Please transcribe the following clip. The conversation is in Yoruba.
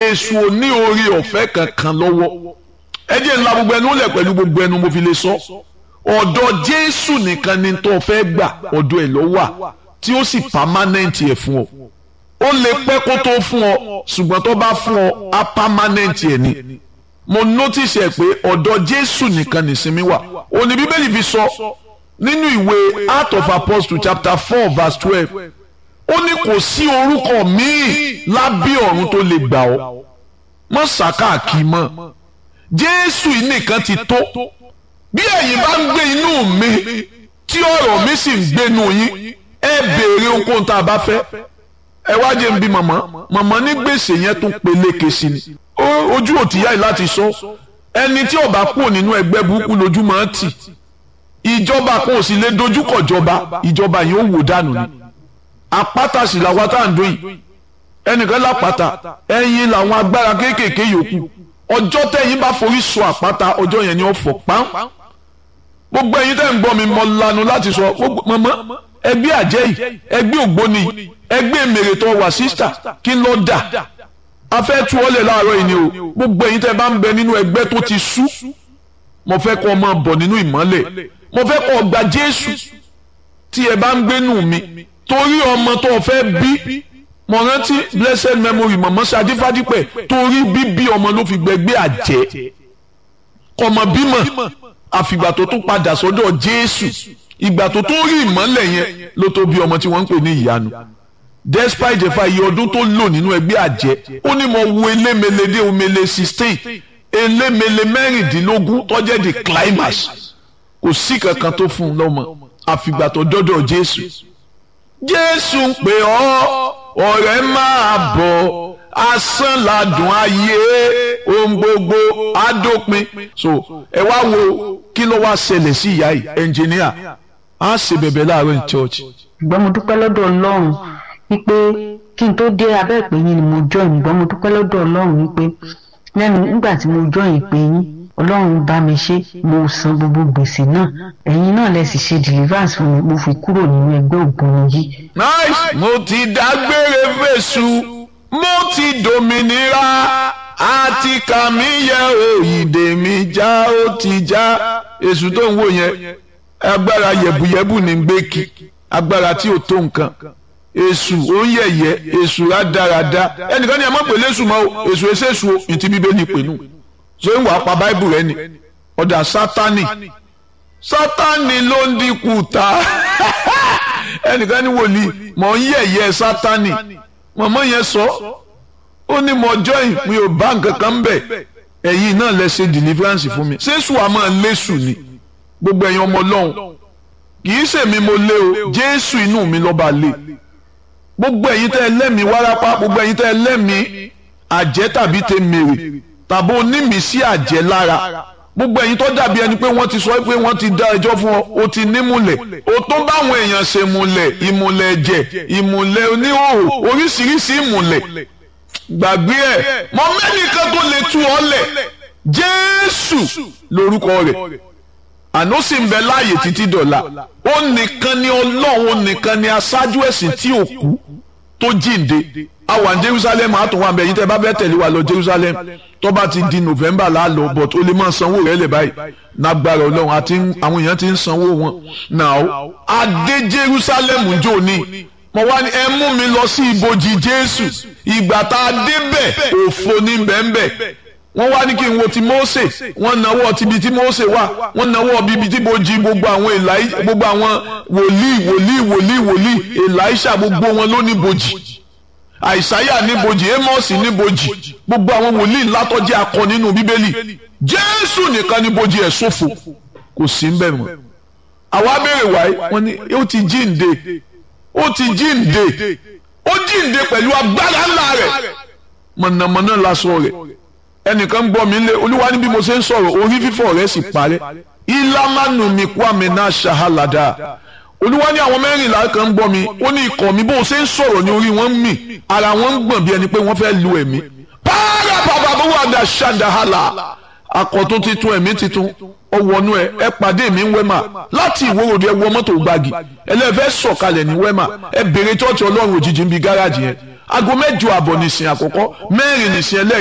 èṣù ò ní orí ọ̀fẹ́ kankan lọ́wọ́ ẹ jẹ́ ńlá gbogbo ẹnu lẹ̀ pẹ̀lú gbogbo ẹnu mo fi lè sọ ọ̀dọ̀ jésù nìkan ni tó fẹ́ gbà ọ̀dọ̀ ẹ̀ ló wà tí ó sì pàmánẹ́ǹtì ẹ̀ fún ọ ó lè pẹ́ kó tó fún ọ ṣùgbọ́n tó bá fún ọ á pàmánẹ́ǹtì ẹ̀ ni mo notice ẹ pé ọ̀dọ̀ jésù nìkan nìsinmi wà òní bíbélì fi sọ nínú ìwé Acts of Apostles chapter four verse twelve ó ní kò sí orúkọ míì lábẹ́ ọ̀run tó lè gbà ọ́ mọ́ sàkáàkì mọ́ jésù yìí nìkan ti tó bí ẹ̀yin bá ń gbé inú mi tí ọ̀rọ̀ mi sì ń gbénu yín ẹ béèrè ohunkóhun tá a bá fẹ́ ẹ wá jẹ́ n bí màmá màmá ní gbèsè yẹn tún peléke sí ni ojú ò tíyá yìí láti sọ ẹni tí ó bá kúrò nínú ẹgbẹ́ burúkú lójú máa ń tì ìjọba kan ò sì lè dojúkọ ìjọba ìjọba yìí ó wò dànù ni àpáta sì làwọn tá à ń dún yìí ẹnìkan lápáta ẹ̀yin làwọn agbára kéékèèké yòókù ọjọ́ tẹ̀yin bá forí sọ àpáta ọjọ́ yẹn ni ó fọ́ pàm gbogbo ẹ̀yin tẹ́ ń gbọ́ mi mọ lanu láti sọ mọ́mọ́ ẹgbẹ́ àjẹ́ yìí ẹgbẹ́ ògbóni ẹgbẹ́ mèrè tó wà sísítà kí ló dà afẹ́ tú ọ lẹ̀ láàárọ̀ yìí ni o gbogbo ẹ̀yin tẹ́ bá ń bẹ nínú ẹgbẹ́ tó ti sú mo fẹ́ kọ́ ọ máa bọ̀ nínú ìmọ́lẹ̀ mo fẹ́ kọ́ ọ gba Jésù tí ẹ bá ń gbénú mi torí ọmọ tó o fẹ́ bí mo rántí blessed memory mọ̀mọ́ sadífádípẹ̀ torí bíbí ọmọ ló fi gbẹgbẹ́ àjẹ́ kọmọ bímọ àfìgbà tó tún padà sọ́dọ̀ Jésù ìgbà tó tó rí ìmọ́lẹ̀ yẹn ló tó bí ọmọ tí wọ́n ń pè ní ìyanu despite the fact iye ọdún tó lò nínú ẹgbẹ́ àjẹ́ ó ní mo wo elémele dé omele sixteen elémele mẹ́rìndínlógún tó jẹ́ the climax kò sí kankan tó fún un lọ́mọ àfìgbà tó dọ́dọ̀ Jésù Jésù ń pè ọ́ ọ̀rẹ́ máa bọ̀ asán ladùn ayé ohun gbogbo adópin so ẹ wá wo kí ló wá ṣẹlẹ̀ sí ìyá yìí ẹnjìníà á ṣe bẹ̀bẹ̀ láàárọ̀ ní church. ṣùgbọ́n mo dúpẹ́ lọ́dọ̀ Ọlọ́run wípé kí n tó dé abẹ́ ìpè yín ni mo join ṣùgbọ́n mo dúpẹ́ lọ́dọ̀ Ọlọ́run wípé lẹ́nu nígbà tí mo join ìpè yín Ọlọ́run bá mi ṣe mo san gbogbo gbèsè náà ẹ̀yin náà lẹ sì ṣe deliverance fún mi mo fi kúrò nínú ẹgbẹ́ ògbóni yìí. nice mo ti dágbére fèsù mo ti dòmìnira àti kàmí yẹ òyìnbó mi já ó ti já èṣù tó ń wò yẹn agbára yẹ̀bùyẹ̀bù ní gbẹ́kì agbára tí ò tó nǹkan èṣù ó ń yẹ̀yẹ́ èṣù rádaràda ẹnìkan ní ẹ má pè lésù mọ́ o èṣù èṣèṣù o ìtì bíbélì pè nù so ń wà pa báìbù rẹ ni ọ̀dà sátánì sátánì ló ń dínkù ta ẹnìkan ní wòlíì mọ̀ ń yẹ̀yẹ́ sátánì mọ̀mọ́ yẹn sọ ó ní mo join mi ò bá nǹkan kan bẹ̀ ẹ̀yin náà lẹ ṣe deliverance fún mi ṣéṣù àmọ́ lésù ni gbogbo ẹ̀yin ọmọ ọlọ́run kì í ṣèmi mo lé o jésù inú mi lọ́ba lé gbogbo ẹ̀yin tẹ́ ẹ lẹ́mìí wárápá gbogbo ẹ̀yin tẹ́ ẹ lẹ́mìí àjẹ́ tàbí tẹ mèrè tàbí onímìísí àjẹ́ lára gbogbo ẹ̀yin tó dàbí ẹni pé wọ́n ti sọ pé wọ́n ti dá ẹjọ́ fún ọ o ti nímùlẹ̀ o tó báwọn èèyàn ṣe múlẹ̀ ìmùlẹ̀ ẹ̀jẹ̀ ìmùlẹ̀ oníhòòhò oríṣiríṣi ìmùlẹ̀ gbàgbé ẹ̀ mọ mẹ́nìkan tó lè tú ọ lẹ̀ jésù lórúkọ rẹ̀ àná sì ń bẹ láàyè títí dọ̀la ó nìkan ni ọlọ́run ó nìkan ni aṣáájú ẹ̀sìn tí ò kú tó jíǹde a wà ní jerusalem a tún wà bẹ̀yìn tẹ́ bá fẹ́ tẹ̀lé wa lọ jerusalem tó bá ti di november la lọ but ó lè máa sanwó rẹ̀ lẹ̀ báyìí nágbára ọlọ́run àti àwọn èèyàn ti ń sanwó wọn now a dé jerusalem jò ní mo wá ní ẹ mú mi lọ sí ibojì jésù ìgbà tá a débẹ̀ òfo ní bẹ́ẹ̀nbẹ́ẹ̀ wọ́n wá ní kí n wo ti Mósè wọ́n náwó tibi tí Mósè wà wọ́n náwó bíbi tí bojì gbogbo àwọn èlàí gbogbo àwọn wòlíì wòlíì wòlíì wòlíì èlàíṣà gbogbo wọn ló ní bojì àìsáyà ní bojì Ámọ́sì ní bojì gbogbo àwọn wòlíì ńlá tó jẹ́ akọ nínú bíbélì Jésù nìkan ní bojì ẹ̀ ṣòfò kò sí ń bẹ̀ mọ́ àwa béèrè wáyé wọ́n ní ó ti jíǹde ó ti jíǹde ó jíǹde pẹ̀lú agbára ńlá rẹ̀ mọ̀nàmọ́ná lásán rẹ̀ ẹnìkan gbọ́ mi lé olúwa ní bí mo ṣe ń sọ̀rọ̀ orí fífọ́ rẹ̀ sì parẹ́ ìlàmánu mi kú àmì náà ṣàhálàdà olúwa ní àwọn mẹ́rìnlá kan gbọ́ mi ó ní ikọ̀ mi bó ṣe ń sọ̀rọ̀ ní orí wọn ń mì ara wọn ń gbọ̀n bí ẹni pé wọ́n fẹ́ lu ẹ̀mí pààrà bàbá bó wà dà ṣàdáhàlà akọ̀tún titun ẹ̀mí titun ọwọ́nú ẹ ẹ pàdé mi ń wẹ́mà láti ìwòròdì ẹ wọ mọ́tò gbági ẹlẹ́fẹ́ sọ̀kalẹ̀ ní wẹ́mà ẹ bèrè tọ́ọ̀tì ọlọ́run òjijì ń bi gáràjì yẹn aago mẹ́jọ àbọ̀ nìsín àkọ́kọ́ mẹ́rin nìsín ẹlẹ́